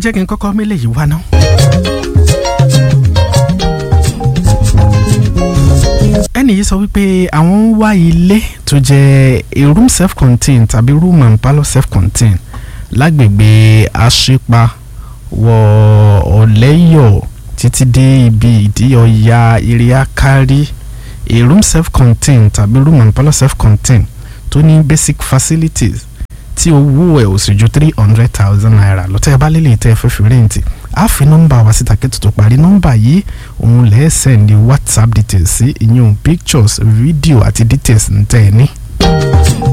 jẹ́ kí n kọ́kọ́ mélé yìí wá ná. ẹnì yìí sọ wípé àwọn ń wá ilé tó jẹ́ a room self contained tàbí room and parlour self contained lágbègbè àṣepa wọ ọ̀lẹ́yọ̀ títí dé ibi ìdí ọ̀ya iriakari a room self contained tàbí room and parlour self contained tó ní basic facilities tí owó ẹ̀ ò sì ju three hundred thousand naira lọ́tẹ́ ẹ bá lélẹ̀ tẹ́ ẹ fẹ́ fi rẹ́ǹtì á fi nọ́mbà wá síta kí tuntun parí nọ́mbà yìí òun lẹ́ẹ̀sẹ̀ ní whatsapp details sí ìyẹn pictures video àti details ń tẹ́ ẹ ní.